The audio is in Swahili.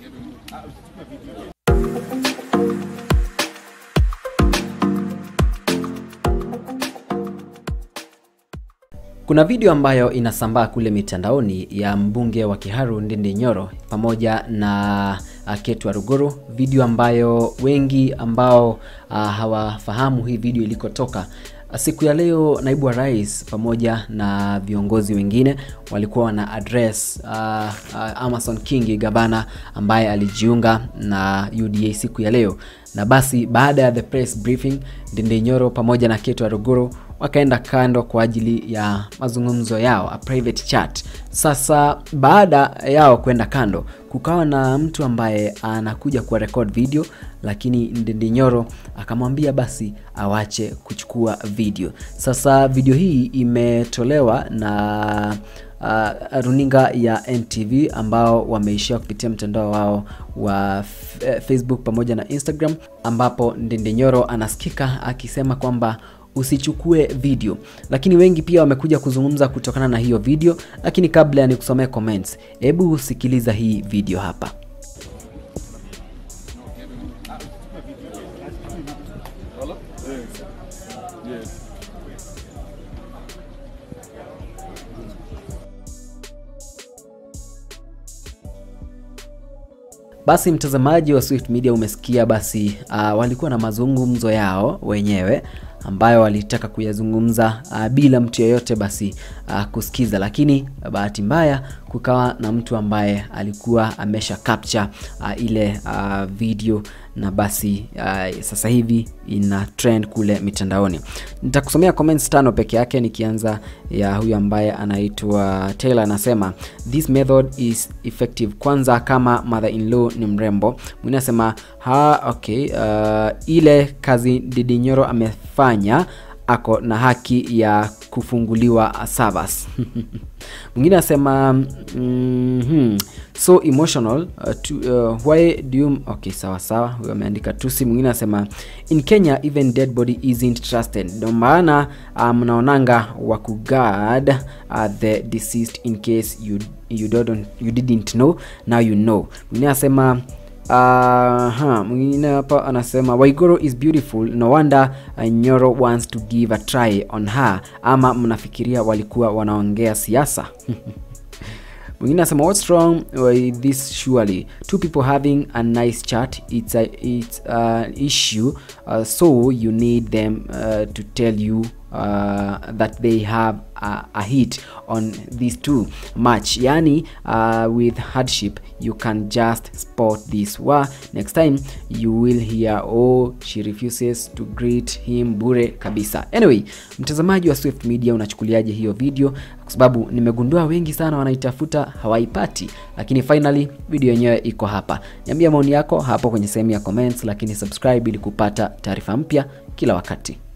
Kuna video ambayo inasambaa kule mitandaoni ya mbunge wa Kiharu Ndindi Nyoro pamoja na uh, Ketu Waruguru, video ambayo wengi ambao uh, hawafahamu hii video ilikotoka Siku ya leo naibu wa rais pamoja na viongozi wengine walikuwa wana address uh, uh, Amason Kingi gavana ambaye alijiunga na UDA siku ya leo, na basi baada ya the press briefing, Ndindi Nyoro pamoja na Ketu Waruguru wakaenda kando kwa ajili ya mazungumzo yao, a private chat. Sasa baada yao kwenda kando, kukawa na mtu ambaye anakuja kuwa record video, lakini Ndindi Nyoro akamwambia basi awache kuchukua video. Sasa video hii imetolewa na uh, runinga ya NTV ambao wameishia kupitia mtandao wao wa Facebook pamoja na Instagram, ambapo Ndindi Nyoro anasikika akisema kwamba usichukue video, lakini wengi pia wamekuja kuzungumza kutokana na hiyo video. Lakini kabla ya nikusomea comments, hebu sikiliza hii video hapa. Basi mtazamaji wa Swift Media, umesikia basi, uh, walikuwa na mazungumzo yao wenyewe ambayo walitaka kuyazungumza uh, bila mtu yeyote basi uh, kusikiza, lakini bahati mbaya kukawa na mtu ambaye alikuwa amesha capture uh, ile uh, video na basi uh, sasa hivi ina trend kule mitandaoni. Nitakusomea comments tano peke yake, nikianza ya huyu ambaye anaitwa Taylor, anasema this method is effective. Kwanza kama mother in law ni mrembo. Mwingine anasema ha, okay, uh, ile kazi Ndindi Nyoro amefanya ako na haki ya kufunguliwa Savas. Mwingine anasema mm -hmm. so emotional uh, to, uh, why do you okay, sawa sawa, huyo ameandika tusi. Mwingine anasema in Kenya even dead body isn't trusted, ndio maana mnaonanga um, wa kuguard uh, the deceased in case you you don't you didn't know now you know. Mwingine anasema Uh, mwingine hapa anasema Waiguru is beautiful no wonder uh, Nyoro wants to give a try on her. Ama mnafikiria walikuwa wanaongea siasa? Mwingine anasema what's wrong with this surely two people having a nice chat it's a it's an issue uh, so you need them uh, to tell you uh, that they have a, a hit on these two match yani uh, with hardship you can just spot this wa next time you will hear oh she refuses to greet him bure kabisa anyway mtazamaji wa Swift Media unachukuliaje hiyo video kwa sababu nimegundua wengi sana wanaitafuta hawaipati lakini finally video yenyewe iko hapa niambia maoni yako hapo kwenye sehemu ya comments lakini subscribe ili kupata taarifa mpya kila wakati